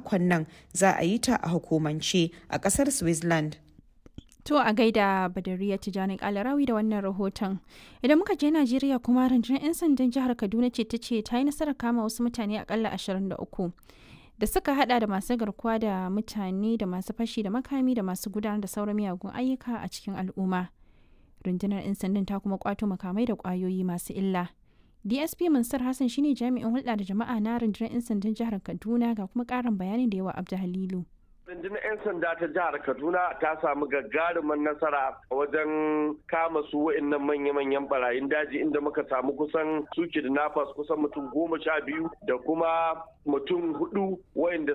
makon nan za a yi ta a hukumance a ƙasar Switzerland. To a gaida Badariya Tijjani Kalarawi da wannan rahoton. Idan muka je Najeriya kuma rundunar 'yan sandan jihar Kaduna ce ta ce ta yi nasarar kama wasu mutane akalla 23 da suka hada da masu garkuwa da mutane da masu fashi da makami da masu gudanar da sauran miyagun ayyuka a cikin al'umma. Rundunar 'yan sandan ta kuma kwato makamai da kwayoyi masu illa. DSP Mansur Hassan shine jami'in hulɗa da jama'a na rundunar 'yan sandan jihar Kaduna ga kuma ƙarin bayanin da yawa Abdu Halilu. rundunar 'yan sanda ta jihar kaduna ta samu gagarumin nasara wajen kama su wa'annan manya-manyan barayin daji inda muka samu kusan su kidnappers kusan mutum goma sha biyu da kuma mutum hudu wa'anda